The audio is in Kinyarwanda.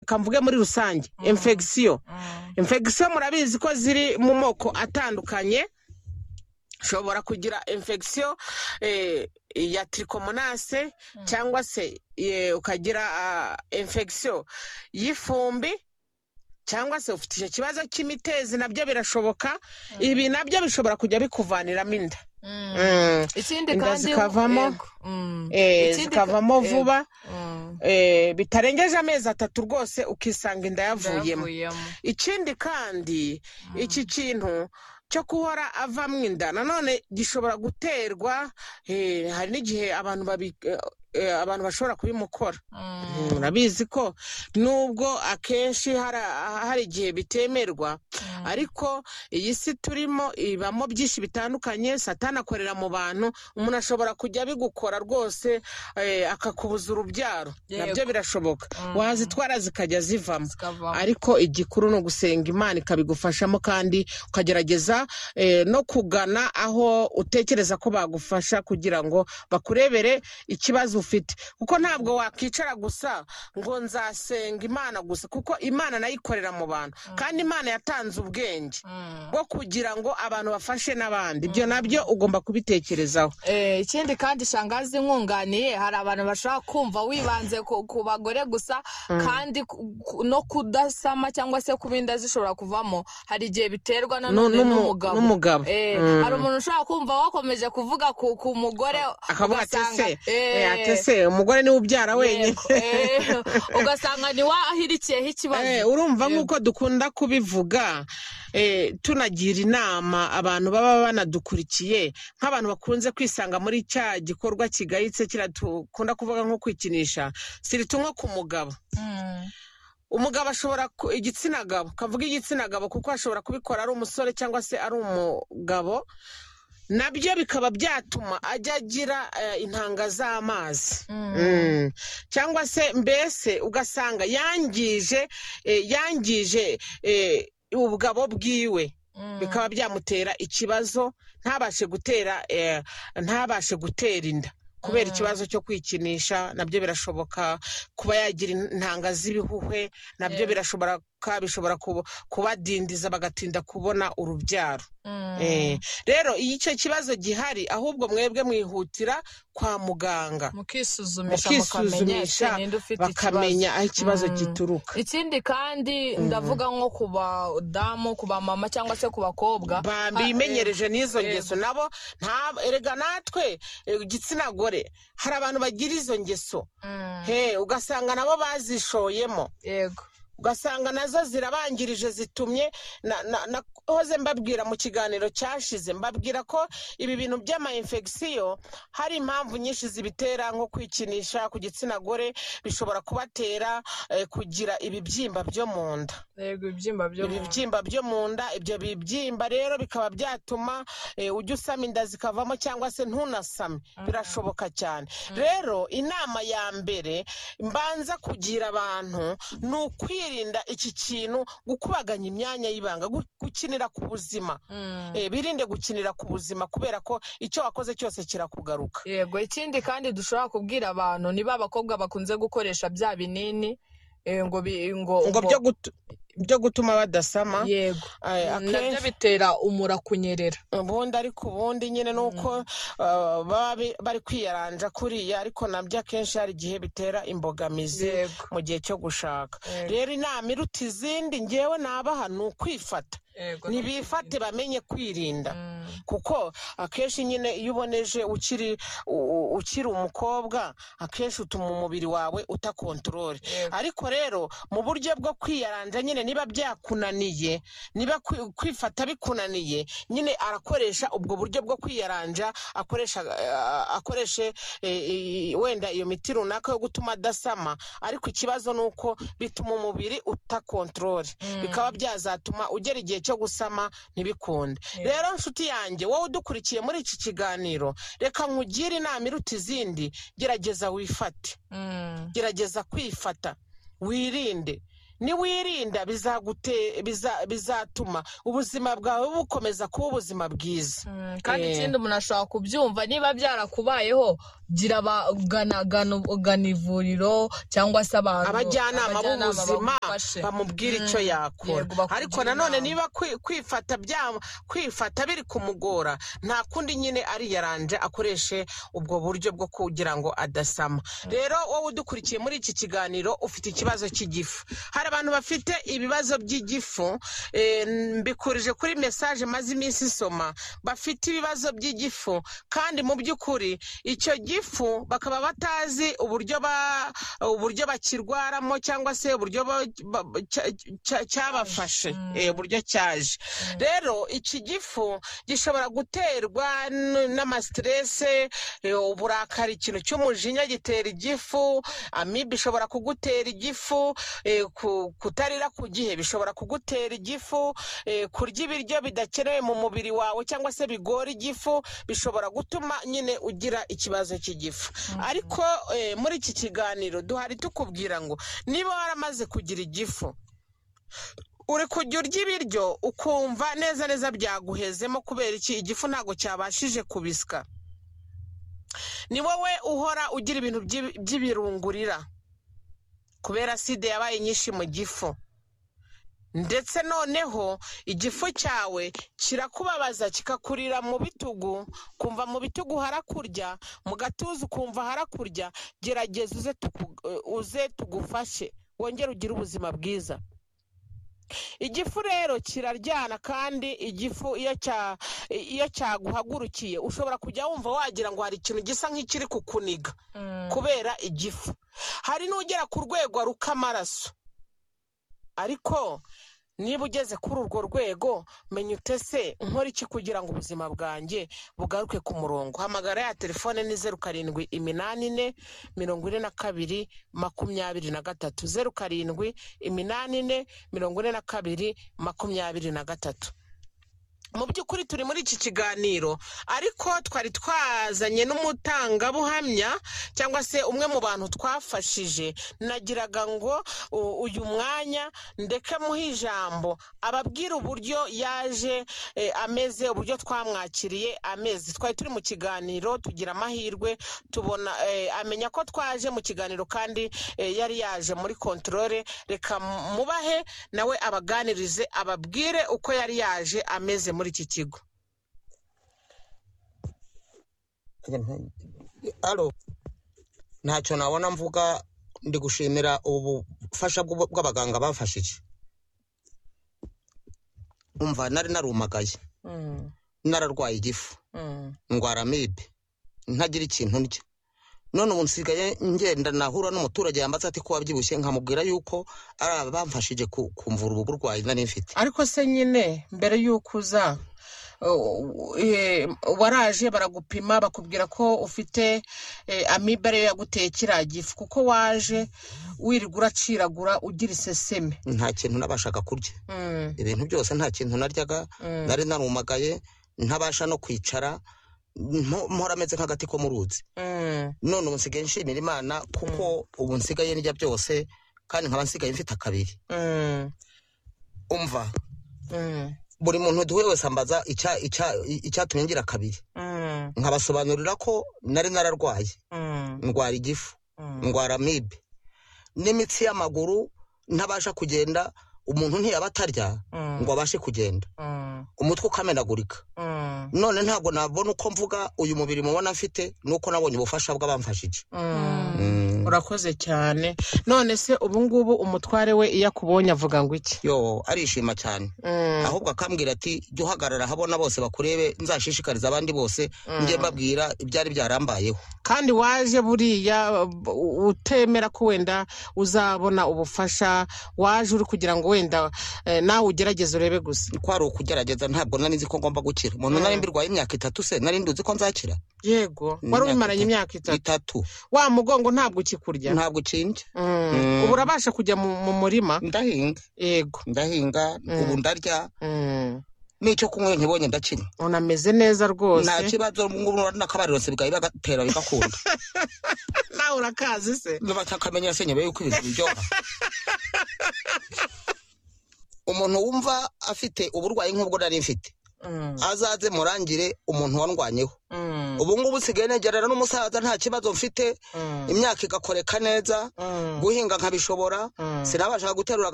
reka mvuge muri rusange infegisiyo infegisiyo murabizi ko ziri mu moko atandukanye ushobora kugira infegisiyo ya tiricomonase cyangwa se ukagira infegisiyo y'ifumbi cyangwa se ufite icyo kibazo cy'imitezi nabyo birashoboka ibi nabyo bishobora kujya bikuvaniramo inda ikindi inda kandi zikavamo yego. Mm. eh, Ikindi ka- zikavamo yego. vuba Mm. eh, bitarengeje amezi atatu rwose ukisanga inda yavuyemo Ndayavuyemo. ikindi kandi iki kintu cyo guhora avamo inda nanone gishobora guterwa eh, hari n'igihe abantu babi- eh, eh, abantu bashobora kubimukora Mm. Mm, murabizi ko nubwo akenshi hari hari igihe bitemerwa ariko iyi si turimo ibamo byinshi bitandukanye satani akorera mu bantu umuntu ashobora kujya abigukora rwose eh, akakubuza urubyaro Yego. nabyo birashoboka Mm. wazitwara zikajya zivamo Zikavamo. ariko igikuru ni ugusenga imana ikabigufashamo kandi ukagerageza eh, no kugana aho utekereza ko bagufasha kugira ngo bakurebere ikibazo ufite kuko ntabwo wakwicara gusa ngo nzasenga imana gusa kuko imana nayo ikorera mu bantu kandi imana yatanze ubwenge Mm. bwo kugira ngo abantu bafashe n'abandi ibyo nabyo ugomba kubitekerezaho Eh, ikindi kandi shangazi nkunganiye hari abantu bashobora kumva wibanze ku, ku bagore gusa kandi ku- ku- no kudasama cyangwa se kuba inda zishobora kuvamo hari igihe biterwa na none Nu- numu- n'umugabo n'umugabo. Eh, Mm. hari umuntu ushobora kumva wakomeje kuvuga ku, ku mugore akavuga ati ugasanga- se Eh, eh, ati se umugore niwe ubyara wenyine yego, eh, ugasanga niwahirikiyeho ikibazo Eh, urumva Yego. nk'uko dukunda kubivuga eh, tunagira inama abantu baba banadukurikiye nk'abantu bakunze kwisanga muri cya gikorwa kigayitse kiradukunda kuvuga nko kwikinisha sirita nko ku mugabo Mm. umugabo ashobora ku- igitsina gabo kavuga igitsina gabo kuko ashobora kubikora ari umusore cyangwa se ari umugabo nabyo bikaba byatuma ajya agira eh, intanga z'amazi Mm. Mm. cyangwa se mbese ugasanga yangije eh, yangije eh, ubugabo bwiwe Mm. bikaba byamutera ikibazo ntabashe gutera eh, ntabashe gutera inda kubera ikibazo cyo kwikinisha nabyo birashoboka kuba yagira intanga z'ibihuhwe nabyo Yeah. birashobora bishobora kuba- kubadindiza bagatinda kubona urubyaro Mm. Eh, rero iyo icyo kibazo gihari ahubwo mwebwe mwihutira kwa muganga mukisuzumisha mukamenya ese bakisuzumisha ninde ufite ikibazo bakamenya aho ikibazo Mm. gituruka ikindi kandi ndavuga nko ku badamu ku bamama cyangwa se ku bakobwa bimenyereje n'izo yego. ngeso nabo nta- erega natwe eh, igitsina gore hari abantu bagira izo ngeso Mm, he ugasanga nabo bazishoyemo yego ugasanga nazo zirabangirije zitumye na- na- nahoze mbabwira mu kiganiro cyashize mbabwira ko ibi bintu by'amayinfegisiyo hari impamvu nyinshi zibitera nko kwikinisha ku gitsina gore bishobora kubatera eh, kugira ibibyimba byo mu nda yego ibyimba byo mu nda. ibibyimba byo mu nda ibyo bibyimba rero bikaba byatuma eh, ujya usama inda zikavamo cyangwa se ntunasame birashoboka cyane rero inama ya mbere mbanza kugira abantu ni ukwirinda iki kintu gukubaganya imyanya y'ibanga gu- gukinira ku buzima Mm. Eh, birinde gukinira ku buzima kubera ko icyo wakoze cyose kirakugaruka yego ikindi kandi dushobora kubwira abantu niba abakobwa bakunze gukoresha bya binini eh, ngo bi- ngo ngo ngo- byo gutu- byo gutuma badasama yego eh, nabyo akenshi bitera umura kunyerera ubundi ariko ubundi nyine ni uko uh, baba bi- bari kwiyaranja kuriya ariko nabyo akenshi hari igihe bitera imbogamizi Yego. mu gihe cyo gushaka Yego. rero inama iruta izindi ngewe nabaha ni ukwifata Yego. ntibifate bamenye kwirinda Mm. kuko akenshi nyine iyo uboneje ukiri u- ukiri umukobwa akenshi utuma umubiri wawe utakontorore Yego. ariko rero mu buryo bwo kwiyaranja nyine niba byakunaniye niba kwi- kwifata bikunaniye nyine arakoresha ubwo buryo bwo kwiyaranja akoresha eh, akoreshe eh, i- wenda iyo miti runaka yo gutuma adasama ariko ikibazo ni uko bituma umubiri utakontorore bikaba byazatuma ugera igihe cyo gusama ntibikunde rero nshuti yanjye wowe udukurikiye muri iki kiganiro reka nkugire inama iruta izindi gerageza wifate Mm. gerageza kwifata wirinde niwirinda bizagute- biza- bizatuma ubuzima bwawe bukomeza kuba ubuzima bwiza Mm, kandi Eh. ikindi umuntu ashobora kubyumva niba byarakubayeho gira abagana ivuriro cyangwa se abantu abajyanama b'ubuzima bagufashe. bamubwira icyo yakora Yego, bakugira ariko nanone inama. niba kwi- kwifata bya- kwifata biri kumugora nta kundi nyine ariyaranje akoreshe ubwo buryo bwo kugira ngo adasama rero wowe udukurikiye muri iki kiganiro ufite ikibazo cy'igifu hari abantu bafite ibibazo by'igifu eh, mbikurije kuri mesaje maze iminsi isoma bafite ibibazo by'igifu kandi mu by'ukuri icyo gifu bakaba batazi uburyo ba- uburyo bakirwaramo cyangwa se uburyo ba- ba- ba- cya- cya- cyabafashe Mm. eh, uburyo cyaje rero iki gifu gishobora guterwa n- n'amasiterese eh, uburakari ikintu cy'umujinya gitera igifu amibe ishobora kugutera igifu eh, ku- kutarira ku gihe bishobora kugutera igifu eh, kurya ibiryo bidakenewe mu mubiri wawe cyangwa se bigora igifu bishobora gutuma nyine ugira ikibazo cy'igifu ariko eh, muri iki kiganiro duhari tukubwira ngo niba waramaze kugira igifu uri kujya urya ibiryo ukumva neza neza byaguhezemo kubera iki igifu ntabwo cyabashije kubisya ni wowe uhora ugira ibintu by'i- by'ibirungurira kubera sida yabaye nyinshi mu gifu ndetse noneho igifu cyawe kirakubabaza kikakurira mu bitugu kumva mu bitugu harakurya mu gatuza ukumva harakurya gerageza uze tuku- uze tugufashe wongere ugire ubuzima bwiza igifu rero kiraryana kandi igifu iyo cya iyo cyaguhagurukiye ushobora kujya wumva wagira ngo hari ikintu gisa nk'ikiri kukuniga Mm. kubera igifu hari n'ugera ku rwego aruka amaraso ariko niba ugeze kuri urwo rwego menya utese nkora iki kugira ngo ubuzima bwanjye bugaruke ku murongo hamagara ya telefone ni zeru karindwi iminani ine mirongo ine na kabiri makumyabiri na gatatu zeru karindwi iminani ine mirongo ine na kabiri makumyabiri na gatatu mu by'ukuri turi muri iki kiganiro ariko twari twazanye n'umutangabuhamya cyangwa se umwe mu bantu twafashije nagiraga ngo u- uyu mwanya ndeke muhe ijambo ababwire uburyo yaje eh, ameze uburyo twamwakiriye ameze twari turi mu kiganiro tugira amahirwe tubona eh, amenya ko twaje mu kiganiro kandi eh, yari yaje muri kontorore reka mubahe nawe abaganirize ababwire uko yari yaje ameze muri iki kigo alo ntacyo nabona mvuga ndi gushimira ubu bufasha bw'ubu- bw'abaganga bafashije umva nari narumagaye nararwaye igifu ndwara amibe ntagira ikintu ndya none ubu nsigaye ngenda nahura n'umuturage yambaze ati ko wabyibushye nkamubwira yuko ari aba bamfashije ku- kumvura ubu burwayi nari mfite ariko se nyine mbere y'uko uza uh, eh, waraje baragupima bakubwira ko ufite eh, amibe ariyo yaguteye kiriya gifu kuko waje wirirwa uraciragura ugira iseseme nta kintu nabashaga kurya Mm, ibintu byose nta kintu naryaga mm, nari narumagaye ntabasha no kwicara mpo- mpora ameze nk'agati ko mu ruzi mm, none ubu nsigaye nshimira imana kuko ubu nsigaye ndya byose kandi nkaba nsigaye mfite akabiri mm, umva mm, buri muntu duhuye wese ambaza icya- icya- icyatumye ngira akabiri mm, nkabasobanurira ko nari nararwaye mm, ndwara igifu mm, ndwara amibe n'imitsi y'amaguru ntabasha kugenda umuntu ntiyaba atarya mm, ngo abashe kugenda mm, umutwe ukamenagurika mm, none ntabwo nabona uko mvuga uyu mubiri mubona mfite nuko nabonye ubufasha bw'abamfashije mm. Mm. urakoze cyane none se ubungubu umutware we iyo akubonye avuga ngo iki yo arishima cyane ahubwo akambwira ati jya uhagarara habona bose bakurebe nzashishikariza abandi bose njye mbabwira ibyari byarambayeho kandi waje buriya u- utemera ko wenda uzabona ubufasha waje uri kugira ngo wenda eh, nawe ugerageze urebe gusa ko ari ukugerageza ntabwo nari nzi ko ngomba gukira umuntu nari mbirwaye imyaka itatu se nari nduzi ko nzakira yego Ni wari imyaka ubimaranye itatu. imyaka itatu itatu wa mugongo ntabwo ukikurya ntabwo ucinje Mm. Mm. ubu urabasha kujya mu mu murima ndahinga yego ndahinga Mm. ubu ndarya Mm. n'icyo kunywa nkibonye ndakinywa unameze neza nta rwose kibazo ubungubu n'akabarirose bwawe bagatera bigakunda nawe urakazi se batakamenyera se nyuma yuko ibintu biryoha umuntu wumva afite uburwayi nk'ubwo nari mfite Mm. azaze murangire umuntu wandwanyeho Mm. ubu ngubu usigaye negerana n'umusaza nta kibazo mfite imyaka igakoreka neza guhinga nkabishobora sinabasha guterura